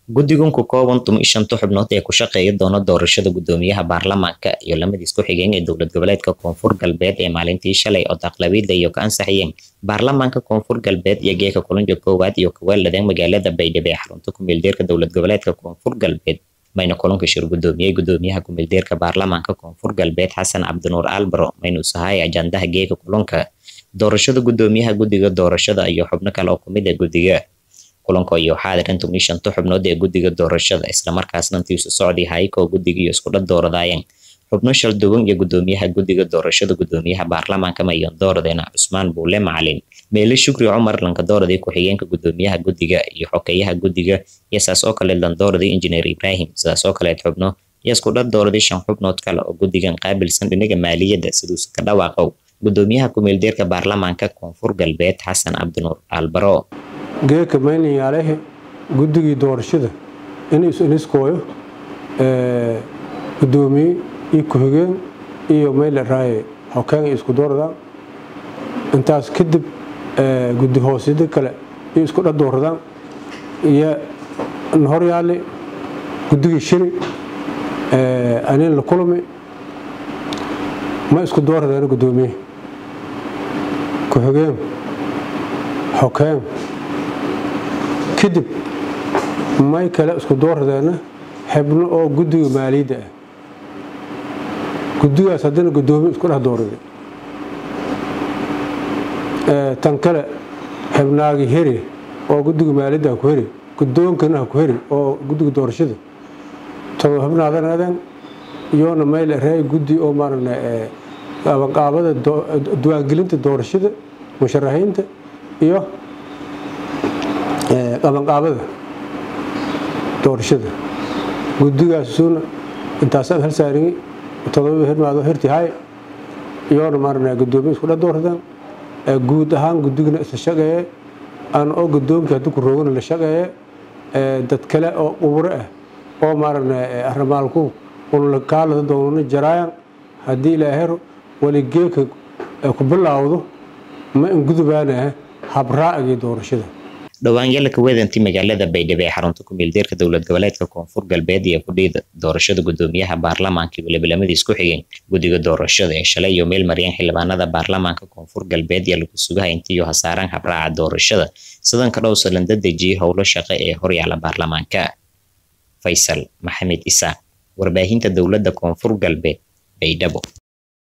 guddigan ku kooban tumi shanta xubnood ee ku shaqeeya doona doorashada guddoomiyaha baarlamaanka iyo lamadiis ku xigeen ee dowlad goboleedka koonfur galbeed ee maalintii shalay oo daqlabiida iyo ka ansaxiyeen baarlamaanka koonfur galbeed iyo geeka kulanka koowaad iyo kaweeladeen magaalada baydhabo ee xarunta kumeeldeerka dowlad goboleedka koonfur galbeed mayna kulanka shir guddoomiyey guddoomiyaha kumeeldeerka baarlamaanka koonfur galbeed xasan cabdinuur albaro mayna usahay ajandaha geeka kulanka doorashada guddoomiyaha guddiga doorashada iyo xubno kale oo kumid a guddiga kulanka iyo xaadiran tumi shanta xubnood ee guddiga doorashada islamarkaasna intiisu socday hayko guddiga iyo iskudha dooradaayeen xubno shalduwan iyo guddoomiyaha guddiga doorashada guddoomiyaha baarlamaanka mayon dooradeena cusmaan buule macalin meele shukri cumar lankadooradii ku-xigeenka guddoomiyaha guddiga iyo xokeyaha guddiga iyo saas oo kale landooradii injineer ibraahim sidaas oo kaleed xubno iyo iskudha dooradii shan xubnood kale oo guddigan qaabilsan dhinaga maaliyadda siduusa ka dhawaaqow guddoomiyaha kumeeldeerka baarlamaanka koonfur galbeed xasan cabdinuur albaro geeka maynayaalehe guddigii doorashada inuu iniskooyo gudoomiye iyo ku-xigeen iyo mayle raaye xokeen isku dooradaan intaas kadib guddi hoosyada kale iyo isku dha dooradaan iyo horyaale guddigii shiri anin la kulmi ma isku dooradeen gudoomiye ku-xigeen xokeen kadib may kale isku dooradeena xibno oo guddiga maaliyadda ah guddigaas haddana guddoomiye isku dhex doorada tan kale xibnaagi heri oo guddiga maaliyadda haku heri guddoonkana haku heri oo guddiga doorashada todoba xibnaadanaadeen iyoona mayl reey guddi oo maarana qabanqaabada diwaangelinta doorashada musharaxiinta iyo qabanqaabada doorashada guddigaasuna intaasaad hal saaringi todoba hirmaado hirti hay iyoona maarana guddoomiye isku dha dooradaan guud ahaan guddigana isla shaqeeye aan oo guddoonkii haddii ku roogana la shaqeeye dad kale oo quburo ah oo maarana arrimaalku unla kaalada doonana jaraayan haddii ilaahero waligeeka ku bilaawdo ma ingudubaanaha habraa'agii doorashada dhowaan yalaka wedanti magaalada baydhabo ee xarunta kumeeldeerka dowlad goboleedka koonfur galbeed iyo kudhiida doorashada guddoomiyaha baarlamaanka iyo welibalamadiis ku xigeen guddiga doorashada ee shalay iyo meel maryan xildhibaanada baarlamaanka koonfur galbeed iyo lagu sugaha intiiyo hasaaraan habraaca doorashada sidanka dhowsa landa dejiyey howlo shaqo ee horyaala baarlamaanka faysal maxamed isaaq warbaahinta dowladda koonfur galbeed baydhabo